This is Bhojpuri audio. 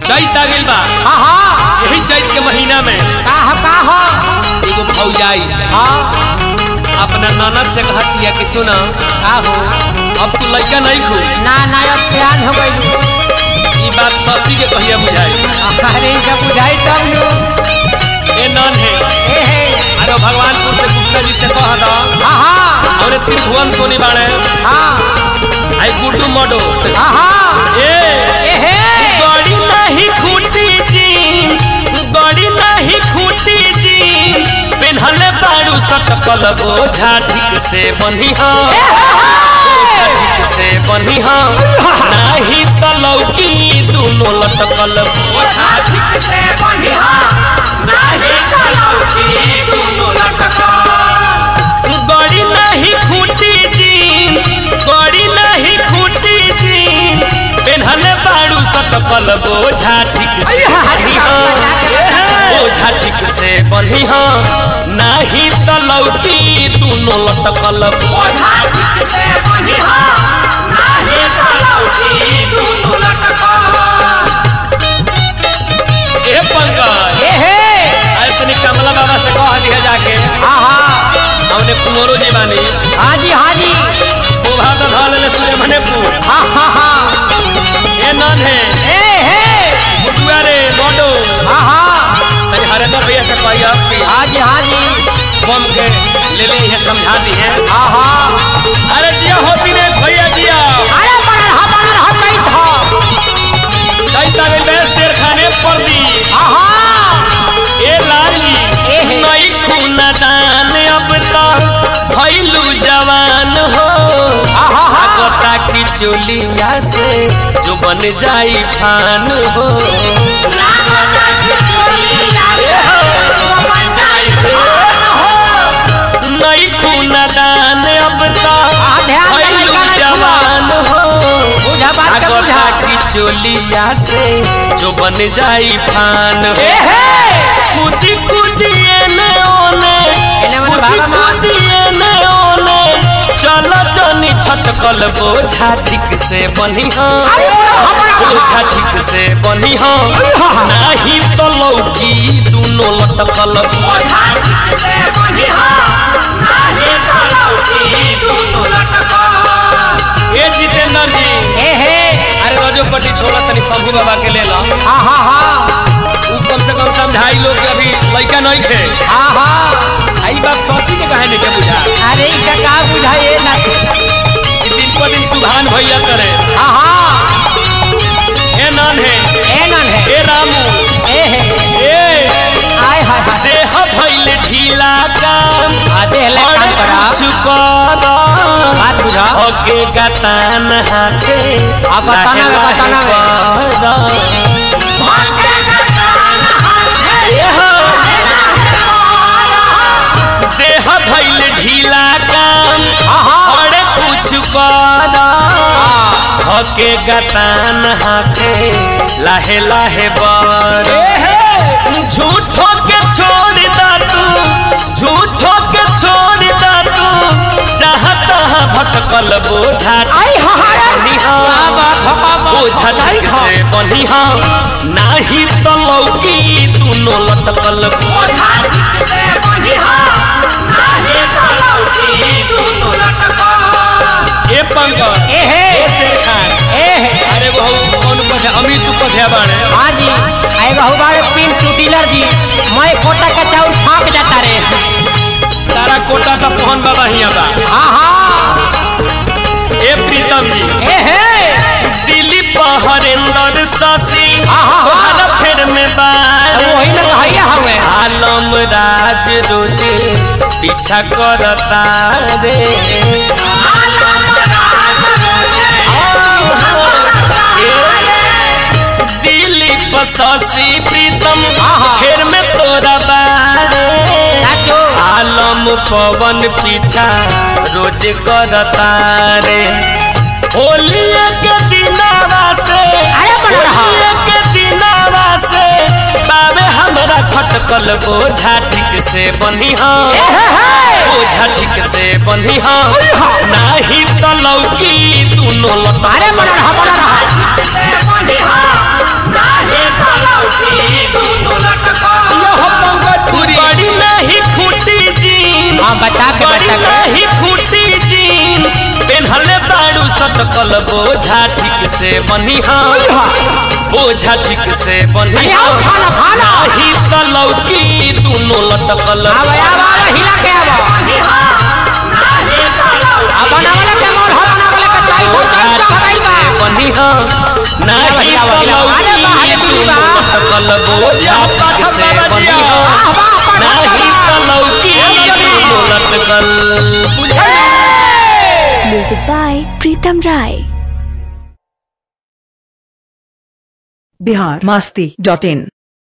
चैत आ गइल बा हाँ हाँ यही चैत के महीना में का हो का हो एगो फौजाई हाँ अपना ननद से कहत या कि सुना का हो अब तू लड़का नहीं खू ना ना अब प्यार हो गई ई बात ससी के कहिया बुझाई अरे जब बुझाई तब नु ए नन है ए हे अरे भगवानपुर से गुप्ता जी से कह दा हाँ हाँ और त्रिभुवन सोनी बाड़े हाँ आई गुड्डू मडो हाँ हाँ ए ए हे गड़ी नहीं खूटी जीन्स गड़ी नहीं खूटी जीन्स पेन्हले बारू सटकल बोझा ठीक से बनी ठीक से बनी नाही त लौकी दुनो लटकल बोझा ठीक से बनी नाही त लौकी दुनो लटकल गड़ी नहीं खूटी जीन्स गड़ी नहीं खूटी जीन्स पेन्हले बारू सटकल बोझा ठीक से बनी बोझा ठीक से बनी नाही त लौकी दुनो लटकल बोझा ठीक से बनी नाही त लौकी दुनो लटकल ए पंकज ए हे अरे तनी कमला बाबा से कह दिया जाके हाँ हाँ हमने कुंवरो जी बानी हाँ जी हाँ जी शोभा तो धल ले सूर्य मणिपुर हाँ हाँ हाँ ए नन है ए हे बुटुआ रे बडो हाँ हाँ तनी हरेंद्र भैया से कही अब कि हाँ जी हाँ जी बम के ले ले ये समझा दी है हाँ हाँ अरे जिया हो दिनेश भैया जिया अरे बनल हा बनल हा कई था चैता में मैं शेर खाने पर दी हाँ हाँ ए लाली ए हे। नई खूना दान अब तो भैलू जवान हो आहा हा। आगता की चोलिया से जो बन जाई फान हो नई खूना दान अब तो आ, ध्यान से भैलू लड़का नहीं जवान हो बुझा बात का बुझा आगता की चोलिया से जो बन जाई फान हो ए हे कूदी कूदी एने ओने एने मने कूदी भागा मार। कूदी एने ओने चलो जनी छटकल बोझा ठीक से बनी अरे बड़ा बड़ा बोझा ठीक से बनी नाही तो लौकी दुनो लटकल बोझा ठीक से बनी नाही तो लौकी दुनो लटकल ए जितेंद्र जी ए हे अरे रजोपटी छोड़ा तनी शंभू बाबा के ले ला हाँ हाँ हाँ उ कम से कम समझाई लोग के अभी लड़का नहीं थे हाँ हाँ आई बात सौसी के कहे नहीं के बुझा अरे इनका का बुझाइए ना कि दिन पर दिन सुधान भैया करे हाँ हाँ हे नान है ए नन है हे रामू ए हे ए आय हाय हाय देह भइल ढीला काम आ देह ले काम करा कुछ कर बात बुझा ओके गतान हाथे आ, गताना में, गताना में। देह भइल ढीला काम हाँ हाँ अरे कुछ कर हके गतान हाथे लाहे लाहे बर झूठो के छोड़ दा तू झूठो के छोड़ दा तू जहाँ तहाँ भटकल बोझा आई हाय बनी हाँ बोझा ठीक से बनी हाँ नाही तो लौकी दुनो लटकल बोझा ठीक से बनी हाँ नाही तो लौकी दुनो लटकल ए पंकज ए हे ए शेर खान ए हे अरे बहु कौन पथे अमित तू पथे बाड़े हाँ जी आए बहु बारे पिन टू डीलर जी मैं कोटा का चाउल फाँक जाता रे सारा कोटा तो पहन बाबा हिया बा हाँ हाँ ए प्रीतम जी ए हे दिलीप हरेंद्र शशि हाँ, हाँ, हाँ। तोहरा फेर में बार वही ना कहैया हमें आलम राज रोज पीछा करता रे दिलीप शशि प्रीतम हाँ। फेर में तोरा बारे चाचू आलम पवन पीछा रोज करता रे होलिया के दिनावा से अरे बन रहा। होलिया के दिनावा से बाबे हमरा खटकल बोझा ठीक से बनी हाँ ए हे हे बोझा ठीक से बनी हाँ नाही तो लौकी दुनो लता अरे बन रहा बन रहा बचा के बड़ी बचा के नहीं फूटी जीन्स पेन्हले बाड़ू सटकल बोझा ठीक से बनिहा बोझा ठीक से बनिहा अरे आओ, खाना, खाना। नाही त लौकी दुनो लटकल आवा आवा आवा हिला के आवा आ बनावले के मोर हो बनावले के चाय हो बोझा चाय ठीक हराई से बा बनिहा नाही हिला, त हिला, अरे बा, लौकी अरे बुढ़ी बा। दुनो लटकल बोझा ठीक से बनिहा वाह वाह नाही त लौकी दुनो लटकल Music by Pritam Rai. Bihar Masti dot in